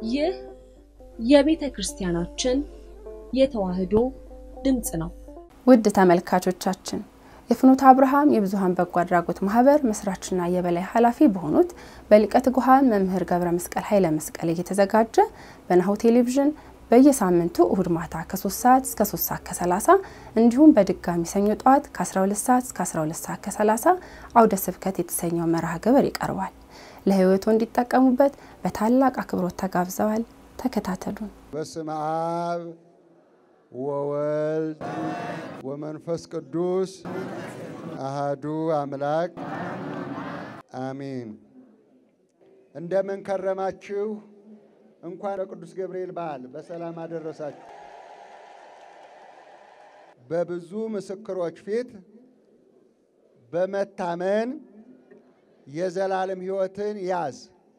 ይህ የቤተ ክርስቲያናችን የተዋሕዶ ድምፅ ነው። ውድ ተመልካቾቻችን የፍኖተ አብርሃም የብዙኃን በጎ አድራጎት ማህበር መስራችና የበላይ ኃላፊ በሆኑት በሊቀ ትጉሃን መምህር ገብረ መስቀል ኃይለ መስቀል እየተዘጋጀ በናሁ ቴሌቪዥን በየሳምንቱ እሁድ ማታ ከ3 ሰዓት እስከ 3 ሰዓት ከ30 እንዲሁም በድጋሚ ሰኞ ጠዋት ከ12 ሰዓት እስከ 12 ሰዓት ከ30 አውደ ስብከት የተሰኘው መርሃ ግብር ይቀርባል። ለህይወቱ እንዲጠቀሙበት በታላቅ አክብሮት ተጋብዘዋል። ተከታተሉን። በስመ አብ ወወልድ ወመንፈስ ቅዱስ አሃዱ አምላክ አሚን። እንደምን ከረማችሁ? እንኳን ለቅዱስ ገብርኤል በዓል በሰላም አደረሳችሁ። በብዙ ምስክሮች ፊት በመታመን የዘላለም ሕይወትን ያዝ።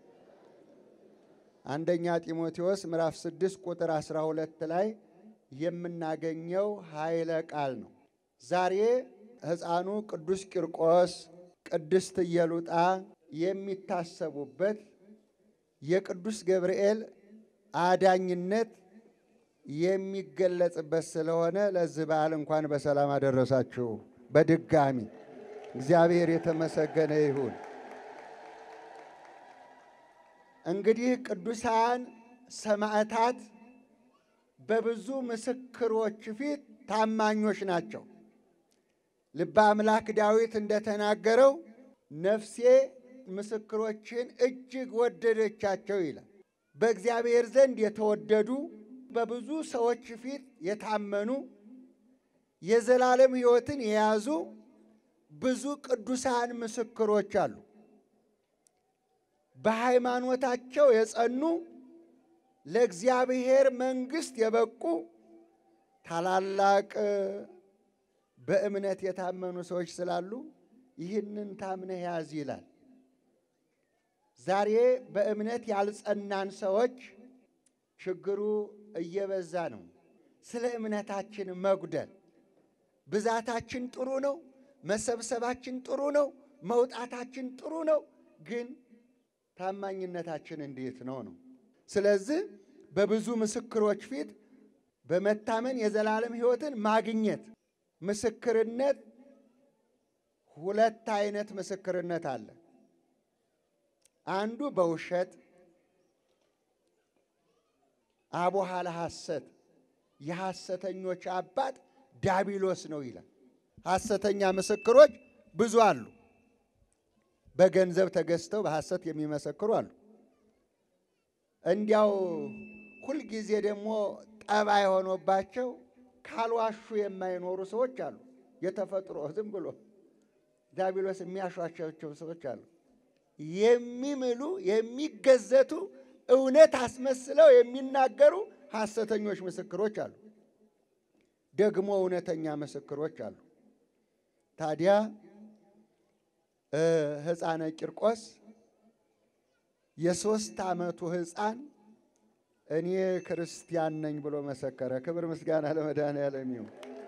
አንደኛ ጢሞቴዎስ ምዕራፍ 6 ቁጥር 12 ላይ የምናገኘው ኃይለ ቃል ነው። ዛሬ ሕፃኑ ቅዱስ ቂርቆስ፣ ቅድስት ኢየሉጣ የሚታሰቡበት የቅዱስ ገብርኤል አዳኝነት የሚገለጽበት ስለሆነ ለዚህ በዓል እንኳን በሰላም አደረሳችሁ። በድጋሚ እግዚአብሔር የተመሰገነ ይሁን። እንግዲህ ቅዱሳን ሰማዕታት በብዙ ምስክሮች ፊት ታማኞች ናቸው። ልበ አምላክ ዳዊት እንደተናገረው ነፍሴ ምስክሮችን እጅግ ወደደቻቸው ይላል። በእግዚአብሔር ዘንድ የተወደዱ በብዙ ሰዎች ፊት የታመኑ የዘላለም ሕይወትን የያዙ ብዙ ቅዱሳን ምስክሮች አሉ። በሃይማኖታቸው የጸኑ ለእግዚአብሔር መንግሥት የበቁ ታላላቅ በእምነት የታመኑ ሰዎች ስላሉ ይህንን ታምነህ ያዝ ይላል። ዛሬ በእምነት ያልጸናን ሰዎች ችግሩ እየበዛ ነው። ስለ እምነታችን መጉደል ብዛታችን ጥሩ ነው፣ መሰብሰባችን ጥሩ ነው፣ መውጣታችን ጥሩ ነው። ግን ታማኝነታችን እንዴት ነው ነው? ስለዚህ በብዙ ምስክሮች ፊት በመታመን የዘላለም ሕይወትን ማግኘት ምስክርነት ሁለት አይነት ምስክርነት አለ። አንዱ በውሸት አቦሃለ ሐሰት የሐሰተኞች አባት ዳቢሎስ ነው ይላል። ሐሰተኛ ምስክሮች ብዙ አሉ። በገንዘብ ተገዝተው በሐሰት የሚመሰክሩ አሉ። እንዲያው ሁልጊዜ ደግሞ ጠባይ ሆኖባቸው ካልዋሹ የማይኖሩ ሰዎች አሉ። የተፈጥሮ ዝም ብሎ ዳቢሎስ የሚያሿቸው ሰዎች አሉ። የሚምሉ የሚገዘቱ እውነት አስመስለው የሚናገሩ ሐሰተኞች ምስክሮች አሉ። ደግሞ እውነተኛ ምስክሮች አሉ። ታዲያ ሕፃነ ቂርቆስ የሦስት ዓመቱ ሕፃን እኔ ክርስቲያን ነኝ ብሎ መሰከረ። ክብር ምስጋና ለመድኃኔዓለም ይሁን።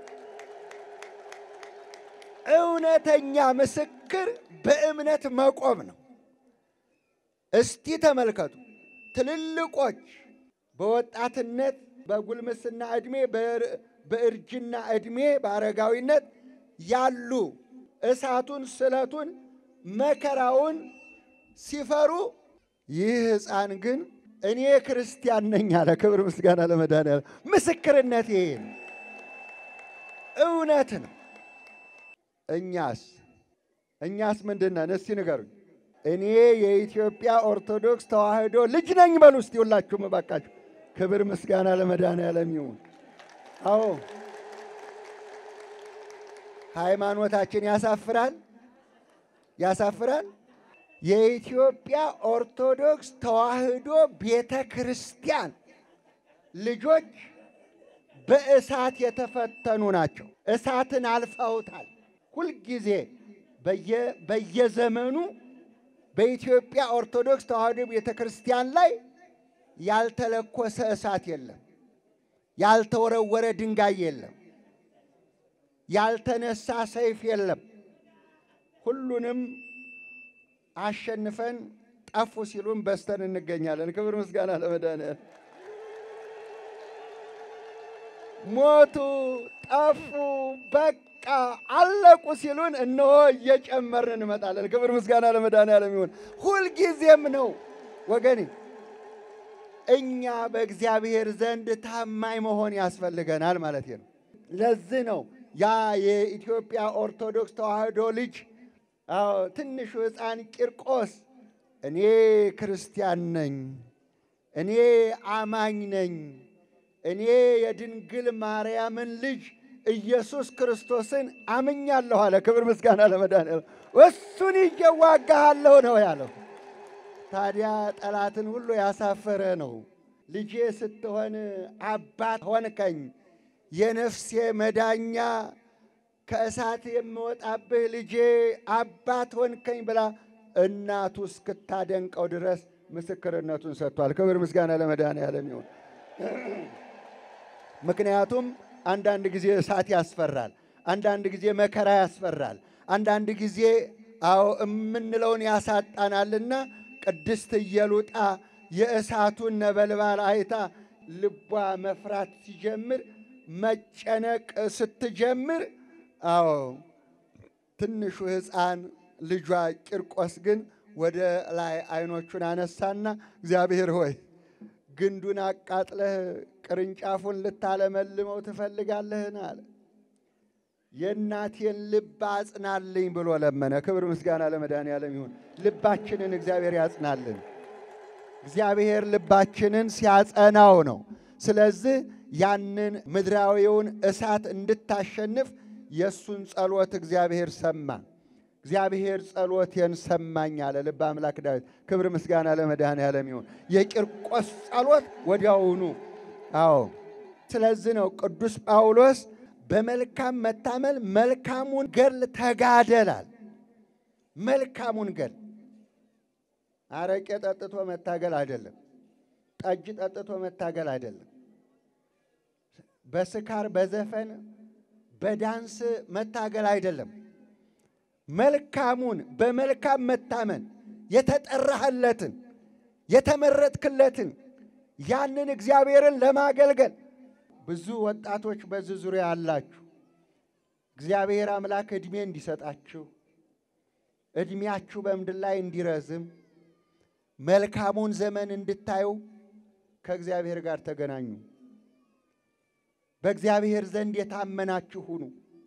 እውነተኛ ምስክር በእምነት መቆም ነው። እስቲ ተመልከቱ። ትልልቆች በወጣትነት በጉልምስና ዕድሜ በእርጅና ዕድሜ በአረጋዊነት ያሉ እሳቱን፣ ስለቱን፣ መከራውን ሲፈሩ ይህ ሕፃን ግን እኔ ክርስቲያን ነኝ አለ። ክብር ምስጋና ለመድኃኔዓለም። ምስክርነት ይሄ ነው፣ እውነት ነው። እኛስ እኛስ ምንድን ነን? እስቲ ንገሩኝ። እኔ የኢትዮጵያ ኦርቶዶክስ ተዋሕዶ ልጅ ነኝ በሉ እስቲ ሁላችሁም እባካችሁ። ክብር ምስጋና ለመድኃኔዓለም ይሁን። አዎ ሃይማኖታችን ያሳፍራል፣ ያሳፍራል። የኢትዮጵያ ኦርቶዶክስ ተዋሕዶ ቤተ ክርስቲያን ልጆች በእሳት የተፈተኑ ናቸው። እሳትን አልፈውታል። ሁልጊዜ በየዘመኑ በኢትዮጵያ ኦርቶዶክስ ተዋሕዶ ቤተ ክርስቲያን ላይ ያልተለኮሰ እሳት የለም፣ ያልተወረወረ ድንጋይ የለም፣ ያልተነሳ ሰይፍ የለም። ሁሉንም አሸንፈን ጠፉ ሲሉን በስተን እንገኛለን። ክብር ምስጋና ለመድኃኒዓለም። ሞቱ፣ ጠፉ፣ በቃ አለቁ ሲሉን እነሆ እየጨመርን እንመጣለን። ክብር ምስጋና ለመድኃኒዓለም ይሁን። ሁልጊዜም ነው ወገኔ። እኛ በእግዚአብሔር ዘንድ ታማኝ መሆን ያስፈልገናል ማለት ነው። ለዚህ ነው ያ የኢትዮጵያ ኦርቶዶክስ ተዋሕዶ ልጅ አዎ ትንሹ ሕፃን ቂርቆስ እኔ ክርስቲያን ነኝ፣ እኔ አማኝ ነኝ፣ እኔ የድንግል ማርያምን ልጅ ኢየሱስ ክርስቶስን አምኛለሁ አለ። ክብር ምስጋና ለመድኃኒዓለም። እሱን ይዤ እዋጋሃለሁ ነው ያለው። ታዲያ ጠላትን ሁሉ ያሳፈረ ነው። ልጄ ስትሆን አባት ሆንከኝ፣ የነፍሴ መዳኛ ከእሳት የምወጣብህ ልጄ አባት ሆንከኝ ብላ እናቱ እስክታደንቀው ድረስ ምስክርነቱን ሰጥቷል። ክብር ምስጋና ለመድኃኒዓለም ይሁን። ምክንያቱም አንዳንድ ጊዜ እሳት ያስፈራል፣ አንዳንድ ጊዜ መከራ ያስፈራል፣ አንዳንድ ጊዜ አዎ የምንለውን ያሳጣናልና ቅድስት ኢየሉጣ የእሳቱን ነበልባል አይታ ልቧ መፍራት ሲጀምር መጨነቅ ስትጀምር አዎ ትንሹ ሕፃን ልጇ ቂርቆስ ግን ወደ ላይ አይኖቹን አነሳና እግዚአብሔር ሆይ ግንዱን አቃጥለህ ቅርንጫፉን ልታለመልመው ትፈልጋለህን? አለ። የእናቴን ልብ አጽናልኝ ብሎ ለመነ። ክብር ምስጋና ለመድኃኒዓለም ይሁን። ልባችንን እግዚአብሔር ያጽናልን። እግዚአብሔር ልባችንን ሲያጸናው ነው። ስለዚህ ያንን ምድራዊውን እሳት እንድታሸንፍ የእሱን ጸሎት እግዚአብሔር ሰማ። እግዚአብሔር ጸሎቴን ሰማኝ አለ ልበ አምላክ ዳዊት። ክብር ምስጋና ለመድኃኔዓለም ይሁን። የቂርቆስ ጸሎት ወዲያውኑ አዎ። ስለዚህ ነው ቅዱስ ጳውሎስ በመልካም መታመል መልካሙን ገድል ተጋደላል። መልካሙን ገድል አረቄ ጠጥቶ መታገል አይደለም። ጠጅ ጠጥቶ መታገል አይደለም። በስካር በዘፈን በዳንስ መታገል አይደለም። መልካሙን በመልካም መታመን የተጠራህለትን የተመረጥክለትን ያንን እግዚአብሔርን ለማገልገል ብዙ ወጣቶች በዚህ ዙሪያ አላችሁ። እግዚአብሔር አምላክ ዕድሜ እንዲሰጣችሁ ዕድሜያችሁ በምድር ላይ እንዲረዝም መልካሙን ዘመን እንድታዩ ከእግዚአብሔር ጋር ተገናኙ። በእግዚአብሔር ዘንድ የታመናችሁ ሁኑ።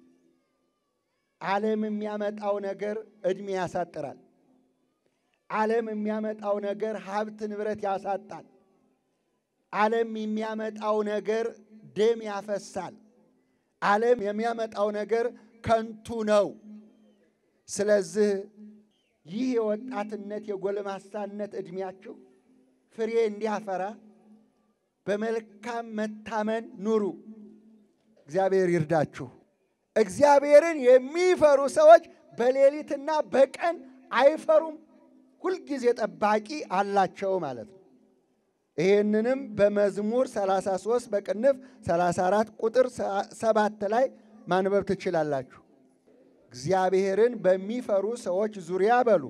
ዓለም የሚያመጣው ነገር ዕድሜ ያሳጥራል። ዓለም የሚያመጣው ነገር ሀብት ንብረት ያሳጣል። ዓለም የሚያመጣው ነገር ደም ያፈሳል። ዓለም የሚያመጣው ነገር ከንቱ ነው። ስለዚህ ይህ የወጣትነት የጎልማሳነት ዕድሜያችሁ ፍሬ እንዲያፈራ በመልካም መታመን ኑሩ። እግዚአብሔር ይርዳችሁ። እግዚአብሔርን የሚፈሩ ሰዎች በሌሊትና በቀን አይፈሩም። ሁልጊዜ ጠባቂ አላቸው ማለት ነው። ይህንንም በመዝሙር 33 በቅንፍ 34 ቁጥር ሰባት ላይ ማንበብ ትችላላችሁ። እግዚአብሔርን በሚፈሩ ሰዎች ዙሪያ በሉ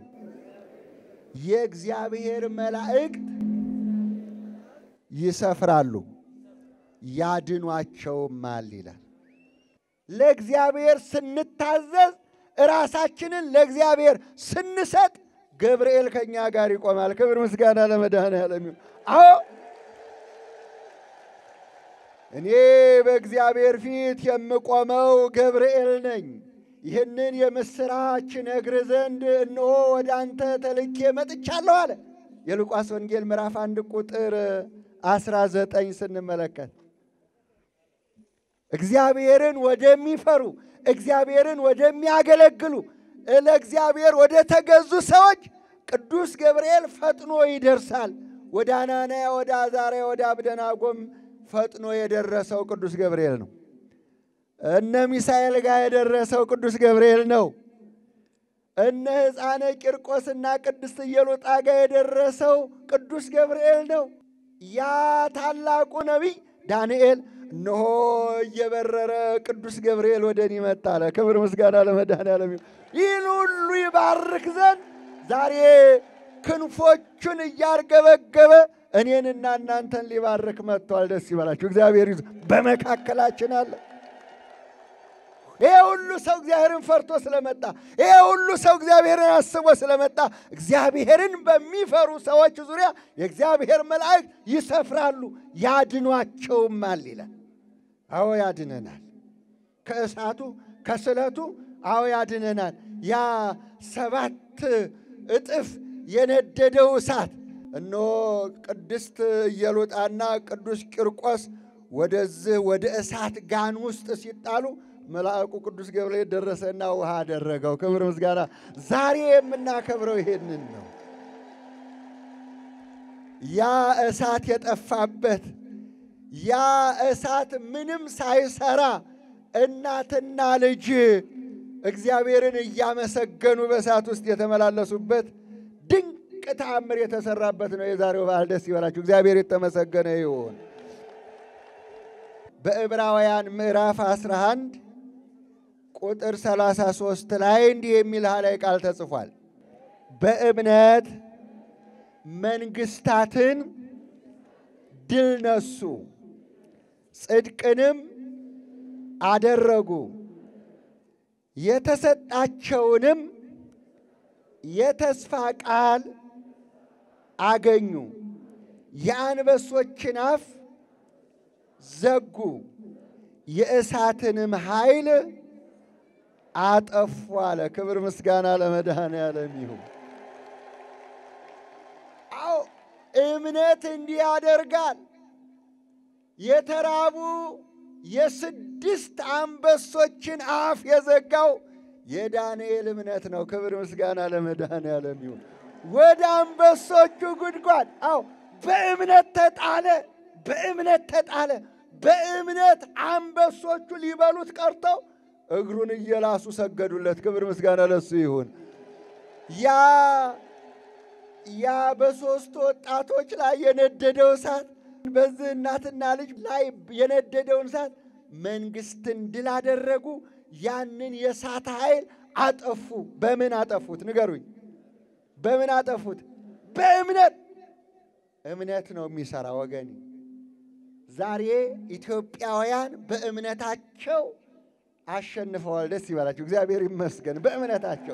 የእግዚአብሔር መላእክት ይሰፍራሉ ያድኗቸውማል ይላል። ለእግዚአብሔር ስንታዘዝ ራሳችንን ለእግዚአብሔር ስንሰጥ ገብርኤል ከኛ ጋር ይቆማል። ክብር ምስጋና ለመድኃኔዓለም ይሁን። አዎ እኔ በእግዚአብሔር ፊት የምቆመው ገብርኤል ነኝ። ይህንን የምሥራች ነግር ዘንድ እነሆ ወደ አንተ ተልኬ መጥቻለሁ አለ። የሉቃስ ወንጌል ምዕራፍ አንድ ቁጥር አስራ ዘጠኝ ስንመለከት እግዚአብሔርን ወደሚፈሩ እግዚአብሔርን ወደሚያገለግሉ ለእግዚአብሔር ወደ ተገዙ ሰዎች ቅዱስ ገብርኤል ፈጥኖ ይደርሳል። ወደ አናንያ፣ ወደ አዛርያ፣ ወደ አብደናጎም ፈጥኖ የደረሰው ቅዱስ ገብርኤል ነው። እነ ሚሳኤል ጋር የደረሰው ቅዱስ ገብርኤል ነው። እነ ሕፃነ ቂርቆስና ቅድስት ኢየሉጣ ጋር የደረሰው ቅዱስ ገብርኤል ነው። ያ ታላቁ ነቢይ ዳንኤል እነሆ እየበረረ ቅዱስ ገብርኤል ወደ እኔ መጣ አለ። ክብር ምስጋና ለመድኃኔዓለም ይሁን። ይህን ሁሉ ይባርክ ዘንድ ዛሬ ክንፎቹን እያርገበገበ እኔንና እናንተን ሊባርክ መጥቷል። ደስ ይበላችሁ። እግዚአብሔር ይዞ በመካከላችን አለ። ይሄ ሁሉ ሰው እግዚአብሔርን ፈርቶ ስለመጣ፣ ይሄ ሁሉ ሰው እግዚአብሔርን አስቦ ስለመጣ እግዚአብሔርን በሚፈሩ ሰዎች ዙሪያ የእግዚአብሔር መላእክት ይሰፍራሉ፣ ያድኗቸውማል ይላል። አዎ ያድነናል። ከእሳቱ ከስለቱ አዎ ያድነናል። ያ ሰባት እጥፍ የነደደው እሳት እነሆ ቅድስት ኢየሉጣና ቅዱስ ቂርቆስ ወደዚህ ወደ እሳት ጋን ውስጥ ሲጣሉ መልአኩ ቅዱስ ገብርኤል ደረሰና ውሃ አደረገው። ክብር ምስጋና። ዛሬ የምናከብረው ይሄንን ነው። ያ እሳት የጠፋበት ያ እሳት ምንም ሳይሰራ እናትና ልጅ እግዚአብሔርን እያመሰገኑ በእሳት ውስጥ የተመላለሱበት ድንቅ ተአምር የተሰራበት ነው የዛሬው በዓል። ደስ ይበላችሁ። እግዚአብሔር የተመሰገነ ይሁን። በዕብራውያን ምዕራፍ 11 ቁጥር 33 ላይ እንዲህ የሚል ኃይላዊ ቃል ተጽፏል። በእምነት መንግስታትን ድል ነሱ፣ ጽድቅንም አደረጉ፣ የተሰጣቸውንም የተስፋ ቃል አገኙ፣ የአንበሶችን አፍ ዘጉ፣ የእሳትንም ኃይል አጠፉ አለ። ክብር ምስጋና ለመድኃኔዓለም ይሁን። አዎ እምነት እንዲህ ያደርጋል። የተራቡ የስድስት አንበሶችን አፍ የዘጋው የዳንኤል እምነት ነው። ክብር ምስጋና ለመድኃኔዓለም ይሁን። ወደ አንበሶቹ ጉድጓድ አዎ በእምነት ተጣለ፣ በእምነት ተጣለ። በእምነት አንበሶቹ ሊበሉት ቀርተው እግሩን እየላሱ ሰገዱለት። ክብር ምስጋና ለሱ ይሁን። ያ ያ በሦስቱ ወጣቶች ላይ የነደደው እሳት በዚህ እናትና ልጅ ላይ የነደደውን እሳት መንግስትን ድል አደረጉ። ያንን የእሳት ኃይል አጠፉ። በምን አጠፉት? ንገሩኝ። በምን አጠፉት? በእምነት። እምነት ነው የሚሰራ ወገኔ። ዛሬ ኢትዮጵያውያን በእምነታቸው አሸንፈዋል። ደስ ይበላቸው። እግዚአብሔር ይመስገን። በእምነታቸው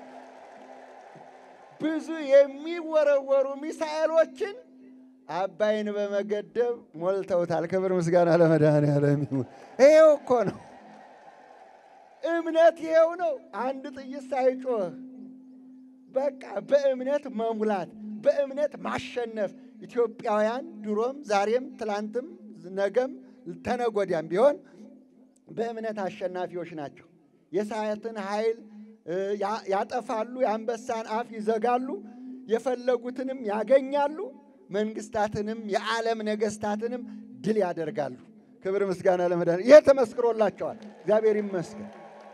ብዙ የሚወረወሩ ሚሳኤሎችን አባይን በመገደብ ሞልተውታል። ክብር ምስጋና ለመድኃኔዓለም ይሁን። ይሄው እኮ ነው እምነት፣ ይሄው ነው። አንድ ጥይት ሳይጮህ በቃ በእምነት መሙላት፣ በእምነት ማሸነፍ። ኢትዮጵያውያን ድሮም ዛሬም ትላንትም ነገም ተነጎዳም ቢሆን በእምነት አሸናፊዎች ናቸው። የእሳትን ኃይል ያጠፋሉ፣ የአንበሳን አፍ ይዘጋሉ፣ የፈለጉትንም ያገኛሉ፣ መንግስታትንም የዓለም ነገስታትንም ድል ያደርጋሉ። ክብር ምስጋና ለመድኃኔዓለም። ይሄ ተመስክሮላቸዋል። እግዚአብሔር ይመስገን።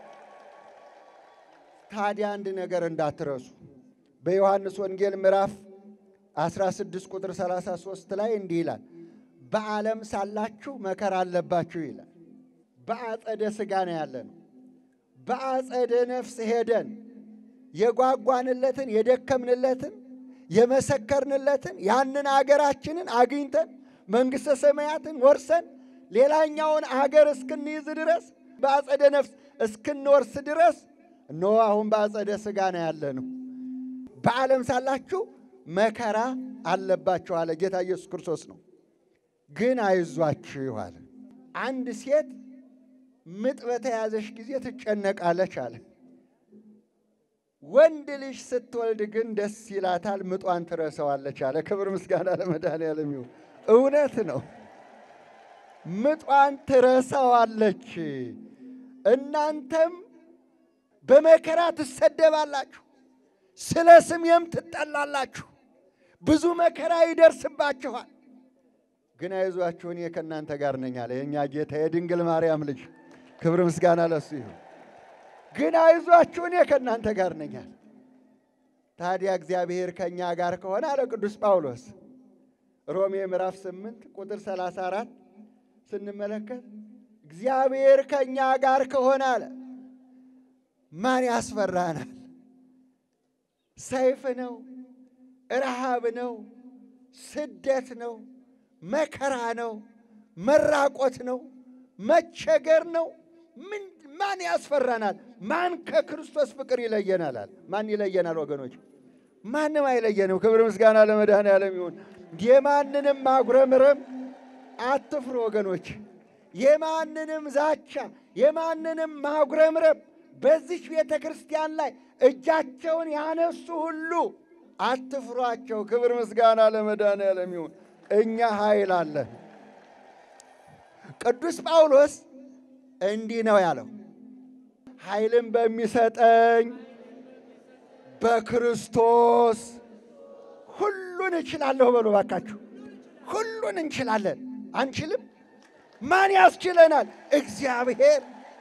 ታዲያ አንድ ነገር እንዳትረሱ በዮሐንስ ወንጌል ምዕራፍ 16 ቁጥር 33 ላይ እንዲህ ይላል፣ በዓለም ሳላችሁ መከራ አለባችሁ ይላል። በአጸደ ሥጋ ነው ያለ ነው። በአጸደ ነፍስ ሄደን የጓጓንለትን የደከምንለትን የመሰከርንለትን ያንን አገራችንን አግኝተን መንግሥተ ሰማያትን ወርሰን ሌላኛውን አገር እስክንይዝ ድረስ በአጸደ ነፍስ እስክንወርስ ድረስ እነሆ አሁን በአጸደ ሥጋ ነው ያለ ነው። በዓለም ሳላችሁ መከራ አለባችሁ አለ ጌታ ኢየሱስ ክርስቶስ ነው። ግን አይዟችሁ አለ። አንድ ሴት ምጥ በተያዘሽ ጊዜ ትጨነቃለች አለ። ወንድ ልጅ ስትወልድ ግን ደስ ይላታል፣ ምጧን ትረሳዋለች አለ። ክብር ምስጋና ለመድኃኔዓለም ይሁን። እውነት ነው። ምጧን ትረሳዋለች። እናንተም በመከራ ትሰደባላችሁ፣ ስለ ስሜም ትጠላላችሁ፣ ብዙ መከራ ይደርስባችኋል። ግን አይዟችሁ እኔ ከእናንተ ጋር ነኝ አለ የእኛ ጌታ የድንግል ማርያም ልጅ ክብር ምስጋና ለሱ ይሁን። ግን አይዟችሁ እኔ ከእናንተ ጋር ነኝ አለ። ታዲያ እግዚአብሔር ከእኛ ጋር ከሆነ አለ ቅዱስ ጳውሎስ ሮሜ ምዕራፍ 8 ቁጥር 34 ስንመለከት እግዚአብሔር ከእኛ ጋር ከሆነ አለ ማን ያስፈራናል? ሰይፍ ነው፣ ረሃብ ነው፣ ስደት ነው፣ መከራ ነው፣ መራቆት ነው፣ መቸገር ነው። ምን ማን ያስፈራናል? ማን ከክርስቶስ ፍቅር ይለየናል? አለ። ማን ይለየናል ወገኖች? ማንም አይለየንም። ክብር ምስጋና ለመድኃኔዓለም ይሁን። የማንንም ማጉረምረም አትፍሩ ወገኖች። የማንንም ዛቻ፣ የማንንም ማጉረምረም በዚች ቤተ ክርስቲያን ላይ እጃቸውን ያነሱ ሁሉ አትፍሯቸው። ክብር ምስጋና ለመድኃኔዓለም ይሁን። እኛ ኃይል አለን። ቅዱስ ጳውሎስ እንዲህ ነው ያለው፣ ኃይልን በሚሰጠኝ በክርስቶስ ሁሉን እችላለሁ በሉ ባካችሁ። ሁሉን እንችላለን። አንችልም? ማን ያስችለናል? እግዚአብሔር።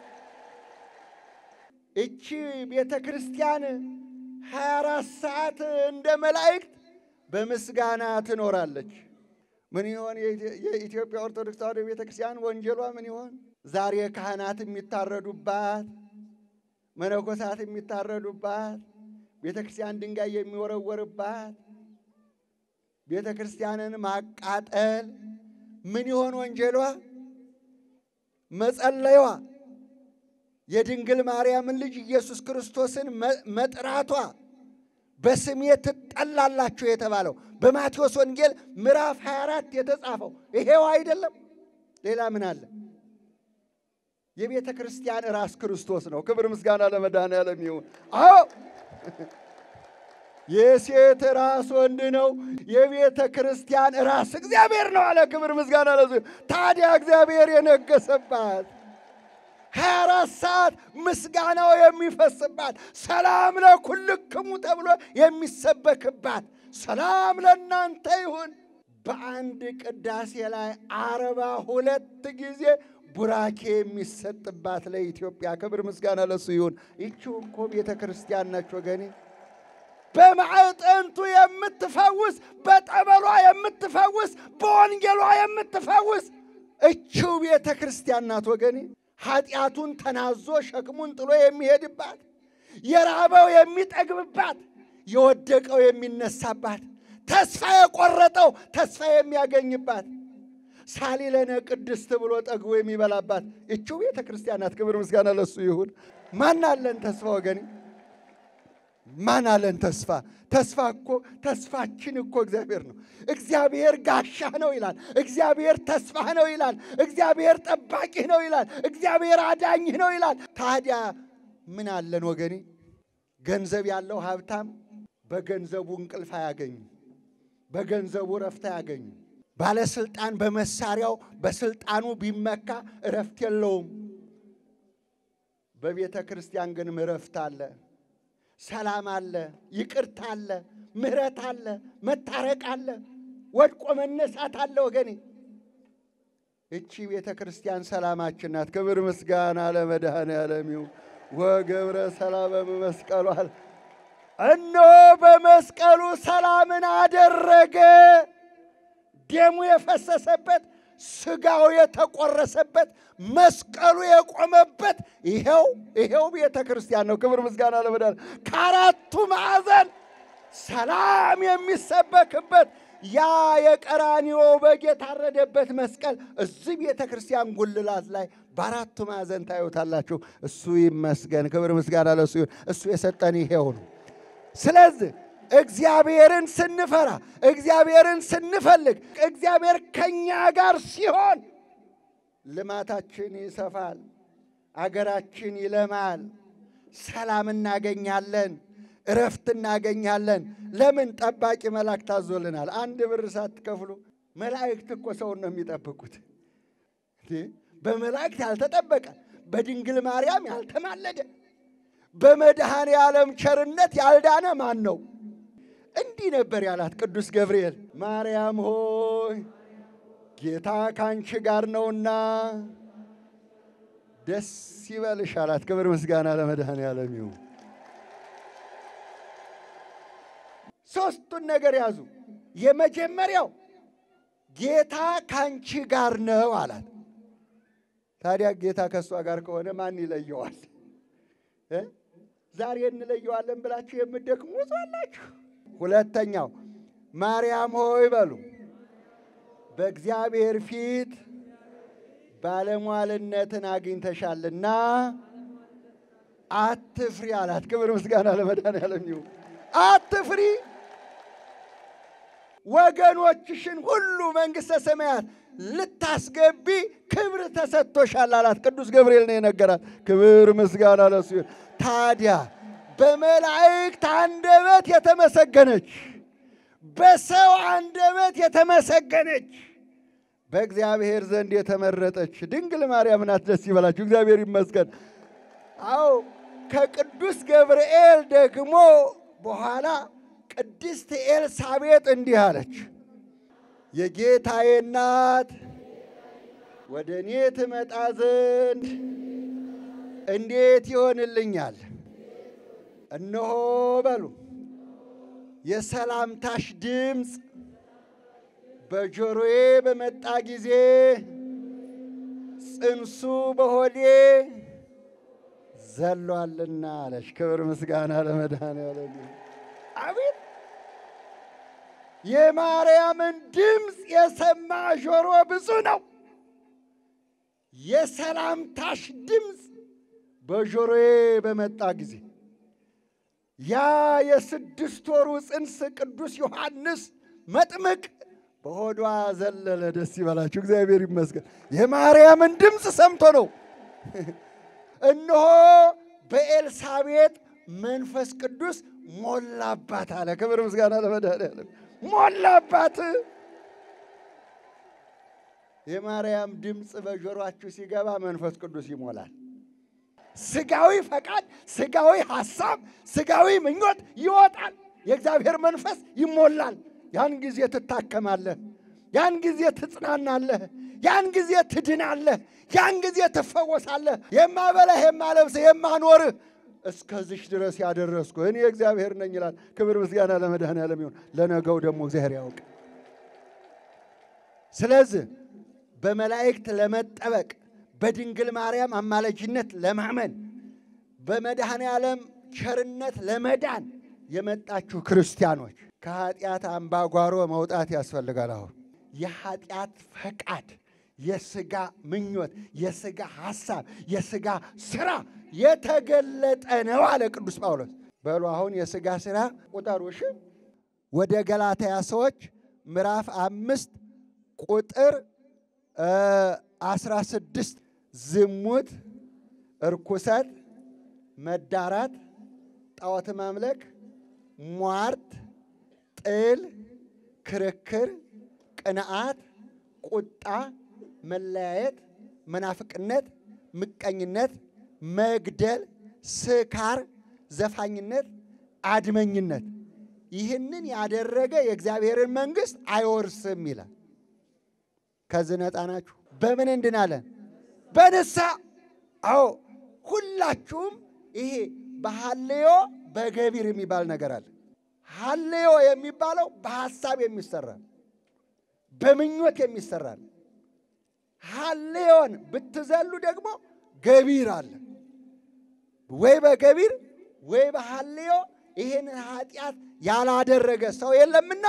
እቺ ቤተ ክርስቲያን ሀያ አራት ሰዓት እንደ መላእክት በምስጋና ትኖራለች። ምን ይሆን የኢትዮጵያ ኦርቶዶክስ ተዋሕዶ ቤተ ክርስቲያን ወንጀሏ ምን ይሆን? ዛሬ ካህናት የሚታረዱባት፣ መነኮሳት የሚታረዱባት፣ ቤተ ክርስቲያን ድንጋይ የሚወረወርባት፣ ቤተ ክርስቲያንን ማቃጠል ምን ይሆን ወንጀሏ? መጸለይዋ፣ የድንግል ማርያምን ልጅ ኢየሱስ ክርስቶስን መጥራቷ በስሜ ትጠላላችሁ የተባለው በማቴዎስ ወንጌል ምዕራፍ 24 የተጻፈው ይሄው አይደለም? ሌላ ምን አለ? የቤተ ክርስቲያን ራስ ክርስቶስ ነው። ክብር ምስጋና ለመድኃኔዓለም ይሁን። አዎ የሴት ራስ ወንድ ነው። የቤተ ክርስቲያን ራስ እግዚአብሔር ነው አለ። ክብር ምስጋና ለዙ። ታዲያ እግዚአብሔር የነገሰባት ሀያ አራት ሰዓት ምስጋናው የሚፈስባት ሰላም ለኩልክሙ ተብሎ የሚሰበክባት ሰላም ለእናንተ ይሁን በአንድ ቅዳሴ ላይ አርባ ሁለት ጊዜ ቡራኬ የሚሰጥባት ለኢትዮጵያ ክብር ምስጋና ለሱ ይሁን። ይቺው እኮ ቤተ ክርስቲያን ናች ወገኔ። በማዕጠንቱ የምትፈውስ በጠበሏ የምትፈውስ በወንጌሏ የምትፈውስ እቺው ቤተ ክርስቲያን ናት ወገኔ። ኃጢአቱን ተናዞ ሸክሙን ጥሎ የሚሄድባት፣ የራበው የሚጠግብባት፣ የወደቀው የሚነሳባት፣ ተስፋ የቆረጠው ተስፋ የሚያገኝባት፣ ሳሊለነ ቅድስት ብሎ ጠግቦ የሚበላባት እቺው ቤተ ክርስቲያን ናት። ክብር ምስጋና ለሱ ይሁን። ማን አለን ተስፋ ወገኔ? ማን አለን ተስፋ? ተስፋ እኮ ተስፋችን እኮ እግዚአብሔር ነው። እግዚአብሔር ጋሻህ ነው ይላል። እግዚአብሔር ተስፋህ ነው ይላል። እግዚአብሔር ጠባቂህ ነው ይላል። እግዚአብሔር አዳኝህ ነው ይላል። ታዲያ ምን አለን ወገኔ? ገንዘብ ያለው ሀብታም በገንዘቡ እንቅልፍ አያገኝም። በገንዘቡ እረፍት አያገኝም። ባለስልጣን በመሳሪያው በስልጣኑ ቢመካ እረፍት የለውም። በቤተ ክርስቲያን ግን እረፍት አለ። ሰላም አለ፣ ይቅርታ አለ፣ ምሕረት አለ፣ መታረቅ አለ፣ ወድቆ መነሳት አለ። ወገኔ እቺ ቤተ ክርስቲያን ሰላማችን ናት። ክብር ምስጋና ለመድኃኔዓለም ይሁን። ወገብረ ሰላም በመስቀሏል። እነሆ በመስቀሉ ሰላምን አደረገ። ደሙ የፈሰሰበት ስጋው የተቆረሰበት መስቀሉ የቆመበት ይሄው ይሄው ቤተ ክርስቲያን ነው። ክብር ምስጋና ለመድኃኔዓለም። ከአራቱ ማዕዘን ሰላም የሚሰበክበት ያ የቀራንዮ በግ የታረደበት መስቀል እዚህ ቤተ ክርስቲያን ጉልላት ላይ በአራቱ ማዕዘን ታዩታላችሁ። እሱ ይመስገን። ክብር ምስጋና ለሱ ይሁን። እሱ የሰጠን ይሄው ነው። ስለዚህ እግዚአብሔርን ስንፈራ እግዚአብሔርን ስንፈልግ እግዚአብሔር ከኛ ጋር ሲሆን ልማታችን ይሰፋል፣ አገራችን ይለማል፣ ሰላም እናገኛለን፣ እረፍት እናገኛለን። ለምን? ጠባቂ መላእክት ታዞልናል። አንድ ብር ሳትከፍሉ መላእክት እኮ ሰውን ነው የሚጠብቁት። በመላእክት ያልተጠበቀ በድንግል ማርያም ያልተማለደ በመድኃኔ ዓለም ቸርነት ያልዳነ ማን ነው? እንዲህ ነበር ያላት ቅዱስ ገብርኤል፣ ማርያም ሆይ ጌታ ካንቺ ጋር ነውና ደስ ይበልሽ አላት። ክብር ምስጋና ለመድኃኔ ዓለም ይሁን። ሦስቱን ነገር ያዙ። የመጀመሪያው ጌታ ካንቺ ጋር ነው አላት። ታዲያ ጌታ ከእሷ ጋር ከሆነ ማን ይለየዋል? ዛሬ እንለየዋለን ብላችሁ የምትደክሙ ብዙ አላችሁ። ሁለተኛው ማርያም ሆይ በሉ በእግዚአብሔር ፊት ባለሟልነትን አግኝተሻልና አትፍሪ አላት። ክብር ምስጋና ለመድኃኔዓለም ይሁን። አትፍሪ፣ ወገኖችሽን ሁሉ መንግሥተ ሰማያት ልታስገቢ ክብር ተሰጥቶሻል አላት። ቅዱስ ገብርኤል ነው የነገራት። ክብር ምስጋና ለሱ ይሁን። ታዲያ በመላእክት አንደበት የተመሰገነች በሰው አንደበት የተመሰገነች በእግዚአብሔር ዘንድ የተመረጠች ድንግል ማርያም ናት። ደስ ይበላችሁ፣ እግዚአብሔር ይመስገን። አዎ ከቅዱስ ገብርኤል ደግሞ በኋላ ቅድስት ኤልሳቤጥ እንዲህ አለች፣ የጌታዬ እናት ወደ እኔ ትመጣ ዘንድ እንዴት ይሆንልኛል? እነሆ በሉ የሰላምታሽ ድምፅ በጆሮዬ በመጣ ጊዜ ጽንሱ በሆዴ ዘሏልና አለች። ክብር ምስጋና ለመድኃኔዓለም ይሁን። አቤት የማርያምን ድምፅ የሰማ ጆሮ ብፁዕ ነው። የሰላምታሽ ድምፅ በጆሮዬ በመጣ ጊዜ ያ የስድስት ወሩ ጽንስ ቅዱስ ዮሐንስ መጥምቅ በሆዷ ዘለለ። ደስ ይበላችሁ፣ እግዚአብሔር ይመስገን። የማርያምን ድምፅ ሰምቶ ነው። እነሆ በኤልሳቤጥ መንፈስ ቅዱስ ሞላባት አለ። ክብር ምስጋና ለመድኃኔዓለም። ሞላባት። የማርያም ድምፅ በጆሮአችሁ ሲገባ መንፈስ ቅዱስ ይሞላል። ስጋዊ ፈቃድ፣ ስጋዊ ሐሳብ፣ ስጋዊ ምኞት ይወጣል። የእግዚአብሔር መንፈስ ይሞላል። ያን ጊዜ ትታከማለህ። ያን ጊዜ ትጽናናለህ። ያን ጊዜ ትድናለህ። ያን ጊዜ ትፈወሳለህ። የማበላህ የማለብስህ የማኖርህ እስከዚሽ ድረስ ያደረስኩ እኔ እግዚአብሔር ነኝ ይላል። ክብር ምስጋና ለመድኃኔዓለም ይሁን። ለነገው ደግሞ እግዚአብሔር ያውቅ። ስለዚህ በመላእክት ለመጠበቅ በድንግል ማርያም አማላጅነት ለማመን በመድኃኔ ዓለም ቸርነት ለመዳን የመጣችሁ ክርስቲያኖች ከኃጢአት አምባጓሮ መውጣት ያስፈልጋል። አሁን የኃጢአት ፈቃድ፣ የሥጋ ምኞት፣ የሥጋ ሐሳብ፣ የሥጋ ሥራ የተገለጠ ነው አለ ቅዱስ ጳውሎስ። በሉ አሁን የሥጋ ሥራ ቁጠሩ እሺ። ወደ ገላትያ ሰዎች ምዕራፍ አምስት ቁጥር አስራ ስድስት ዝሙት፣ እርኩሰት፣ መዳራት፣ ጣዖት ማምለክ፣ ሟርት፣ ጥል፣ ክርክር፣ ቅንዓት፣ ቁጣ፣ መለያየት፣ መናፍቅነት፣ ምቀኝነት፣ መግደል፣ ስካር፣ ዘፋኝነት፣ አድመኝነት ይህንን ያደረገ የእግዚአብሔርን መንግሥት አይወርስም ይላል። ከዚህ ነፃ ናችሁ። በምን እንድናለን? በንስሐ አዎ፣ ሁላችሁም ይሄ በሐልዮ በገቢር የሚባል ነገር አለ። ሐልዮ የሚባለው በሐሳብ የሚሰራ በምኞት የሚሰራ ነው። ሐልዮን ብትዘሉ ደግሞ ገቢር አለ። ወይ በገቢር ወይ በሐልዮ ይህንን ኃጢአት ያላደረገ ሰው የለምና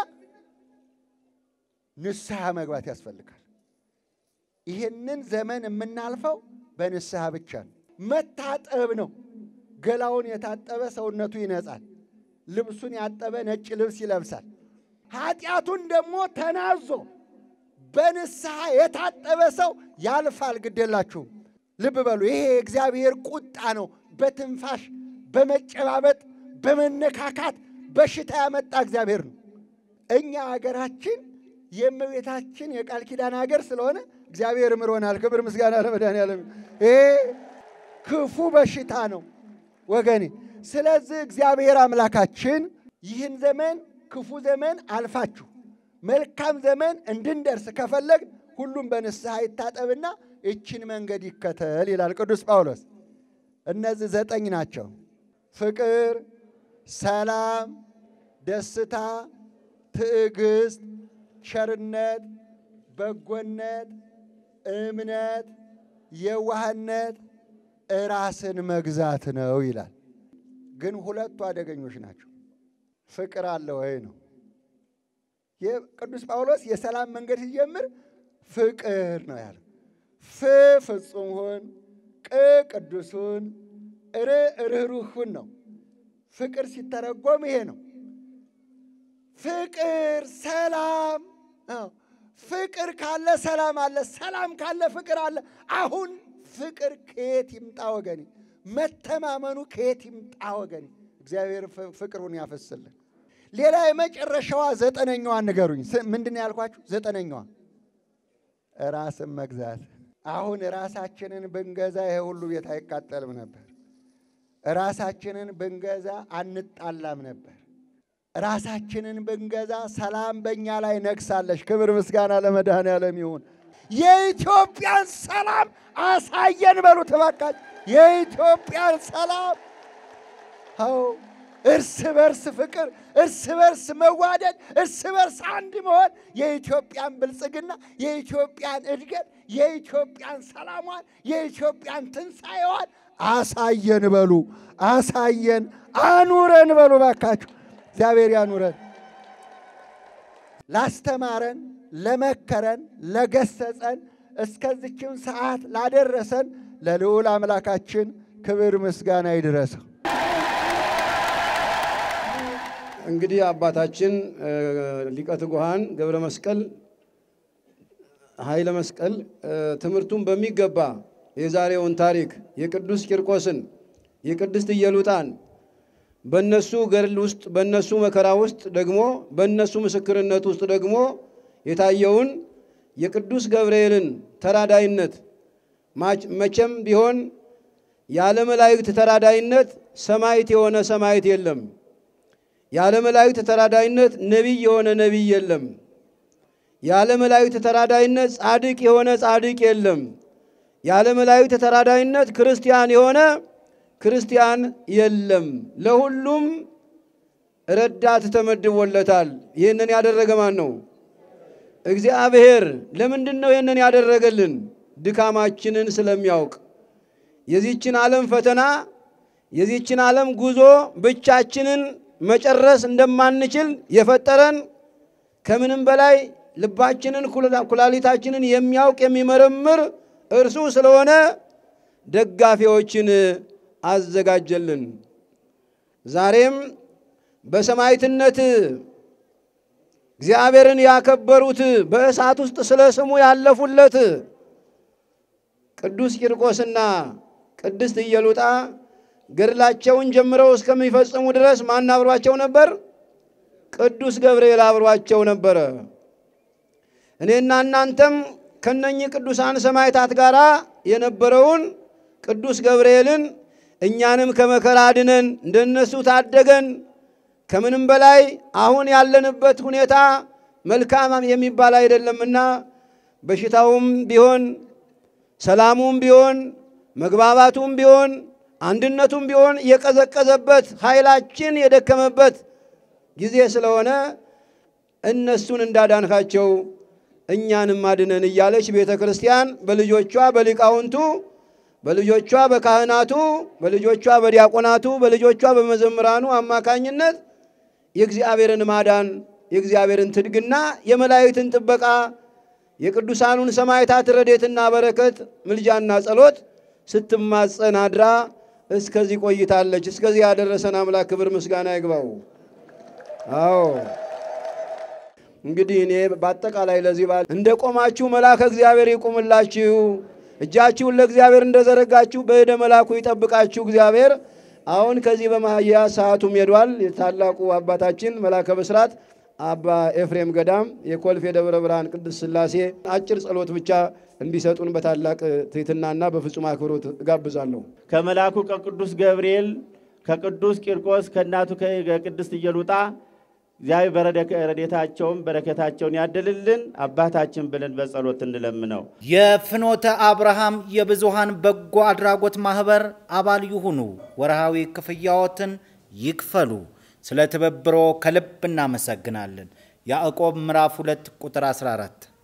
ንስሐ መግባት ያስፈልጋል። ይህንን ዘመን የምናልፈው በንስሐ ብቻ ነው። መታጠብ ነው። ገላውን የታጠበ ሰውነቱ ይነጻል። ልብሱን ያጠበ ነጭ ልብስ ይለብሳል። ኃጢአቱን ደግሞ ተናዞ በንስሐ የታጠበ ሰው ያልፋል። ግዴላችሁም ልብ በሉ። ይሄ የእግዚአብሔር ቁጣ ነው። በትንፋሽ በመጨባበጥ በመነካካት በሽታ ያመጣ እግዚአብሔር ነው። እኛ አገራችን የእመቤታችን የቃል ኪዳን ሀገር ስለሆነ እግዚአብሔር ምሮናል። ክብር ምስጋና ለመድኃኔዓለም። ይሄ ክፉ በሽታ ነው ወገኔ። ስለዚህ እግዚአብሔር አምላካችን ይህን ዘመን ክፉ ዘመን አልፋችሁ መልካም ዘመን እንድንደርስ ከፈለግ ሁሉም በንስሐ ይታጠብና ይችን መንገድ ይከተል ይላል ቅዱስ ጳውሎስ። እነዚህ ዘጠኝ ናቸው። ፍቅር፣ ሰላም፣ ደስታ፣ ትዕግስት፣ ቸርነት፣ በጎነት፣ እምነት፣ የዋህነት፣ ራስን መግዛት ነው ይላል። ግን ሁለቱ አደገኞች ናቸው። ፍቅር አለ ወይ ነው። ቅዱስ ጳውሎስ የሰላም መንገድ ሲጀምር ፍቅር ነው ያለው። ፍ ፍጹም ሁን፣ ቅ ቅዱስ ሁን፣ ር ርኅሩህ ሁን ነው። ፍቅር ሲተረጎም ይሄ ነው። ፍቅር ሰላም ፍቅር ካለ ሰላም አለ። ሰላም ካለ ፍቅር አለ። አሁን ፍቅር ከየት ይምጣ ወገኔ? መተማመኑ ከየት ይምጣ ወገኔ? እግዚአብሔር ፍቅሩን ያፈስልን። ሌላ የመጨረሻዋ ዘጠነኛዋ ንገሩኝ። ምንድን ነው ያልኳችሁ? ዘጠነኛዋ ራስን መግዛት። አሁን ራሳችንን ብንገዛ ይሄ ሁሉ ቤት አይቃጠልም ነበር። ራሳችንን ብንገዛ አንጣላም ነበር። ራሳችንን ብንገዛ ሰላም በእኛ ላይ ነግሳለች። ክብር ምስጋና ለመድኃኔዓለም ይሁን። የኢትዮጵያን ሰላም አሳየን በሉ ተባካች። የኢትዮጵያን ሰላም አዎ፣ እርስ በርስ ፍቅር፣ እርስ በርስ መዋደድ፣ እርስ በርስ አንድ መሆን የኢትዮጵያን ብልጽግና፣ የኢትዮጵያን እድገት፣ የኢትዮጵያን ሰላሟን፣ የኢትዮጵያን ትንሣኤዋን አሳየን በሉ። አሳየን፣ አኑረን በሉ ባካችሁ። እግዚአብሔር ያኑረን። ላስተማረን፣ ለመከረን፣ ለገሰጸን እስከዚችም ሰዓት ላደረሰን ለልዑል አምላካችን ክብር ምስጋና ይድረሰው። እንግዲህ አባታችን ሊቀ ትጉሃን ገብረ መስቀል ኃይለ መስቀል ትምህርቱን በሚገባ የዛሬውን ታሪክ የቅዱስ ቂርቆስን የቅድስት ኢየሉጣን በእነሱ ገድል ውስጥ በእነሱ መከራ ውስጥ ደግሞ በእነሱ ምስክርነት ውስጥ ደግሞ የታየውን የቅዱስ ገብርኤልን ተራዳይነት መቼም ቢሆን ያለ መላእክት ተራዳይነት ሰማዕት የሆነ ሰማዕት የለም። ያለ መላእክት ተራዳይነት ነቢይ የሆነ ነቢይ የለም። ያለ መላእክት ተራዳይነት ጻድቅ የሆነ ጻድቅ የለም። ያለ መላእክት ተራዳይነት ክርስቲያን የሆነ ክርስቲያን የለም። ለሁሉም ረዳት ተመድቦለታል። ይህንን ያደረገ ማን ነው? እግዚአብሔር። ለምንድን ነው ይህንን ያደረገልን? ድካማችንን ስለሚያውቅ የዚችን ዓለም ፈተና የዚችን ዓለም ጉዞ ብቻችንን መጨረስ እንደማንችል የፈጠረን ከምንም በላይ ልባችንን ኩላሊታችንን የሚያውቅ የሚመረምር እርሱ ስለሆነ ደጋፊዎችን አዘጋጀልን። ዛሬም በሰማዕትነት እግዚአብሔርን ያከበሩት በእሳት ውስጥ ስለ ስሙ ያለፉለት ቅዱስ ቂርቆስና ቅድስት ኢየሉጣ ገድላቸውን ጀምረው እስከሚፈጽሙ ድረስ ማን አብሯቸው ነበር? ቅዱስ ገብርኤል አብሯቸው ነበረ። እኔና እናንተም ከነኚህ ቅዱሳን ሰማዕታት ጋር የነበረውን ቅዱስ ገብርኤልን እኛንም ከመከራ አድነን እንደነሱ ታደገን። ከምንም በላይ አሁን ያለንበት ሁኔታ መልካም የሚባል አይደለምና በሽታውም ቢሆን ሰላሙም ቢሆን መግባባቱም ቢሆን አንድነቱም ቢሆን የቀዘቀዘበት ኃይላችን የደከመበት ጊዜ ስለሆነ እነሱን እንዳዳንካቸው እኛንም አድነን እያለች ቤተ ክርስቲያን በልጆቿ በሊቃውንቱ በልጆቿ በካህናቱ በልጆቿ በዲያቆናቱ በልጆቿ በመዘምራኑ አማካኝነት የእግዚአብሔርን ማዳን የእግዚአብሔርን ትድግና የመላእክትን ጥበቃ የቅዱሳኑን ሰማዕታት ረድኤትና በረከት ምልጃና ጸሎት ስትማጸን አድራ እስከዚህ ቆይታለች። እስከዚህ ያደረሰን አምላክ ክብር ምስጋና ይግባው። አዎ እንግዲህ እኔ በአጠቃላይ ለዚህ በዓል እንደ ቆማችሁ መልአከ እግዚአብሔር ይቁምላችሁ፣ እጃችሁን ለእግዚአብሔር እንደዘረጋችሁ በእደ መልአኩ ይጠብቃችሁ እግዚአብሔር። አሁን ከዚህ በማህያ ሰዓቱም ሄዷል። የታላቁ አባታችን መልአከ ብስራት አባ ኤፍሬም ገዳም የኮልፌ ደብረ ብርሃን ቅድስት ሥላሴ አጭር ጸሎት ብቻ እንዲሰጡን በታላቅ ትሕትናና በፍጹም አክብሮት እጋብዛለሁ። ከመልአኩ ከቅዱስ ገብርኤል ከቅዱስ ቂርቆስ ከእናቱ ከቅድስት ኢየሉጣ እግዚአብሔር በረድኤታቸውም በረከታቸውን ያድልልን አባታችን ብለን በጸሎት እንለምነው። የፍኖተ አብርሃም የብዙሃን በጎ አድራጎት ማህበር አባል ይሁኑ። ወርሃዊ ክፍያዎትን ይክፈሉ። ስለ ትብብሮ ከልብ እናመሰግናለን። ያዕቆብ ምዕራፍ 2 ቁጥር 14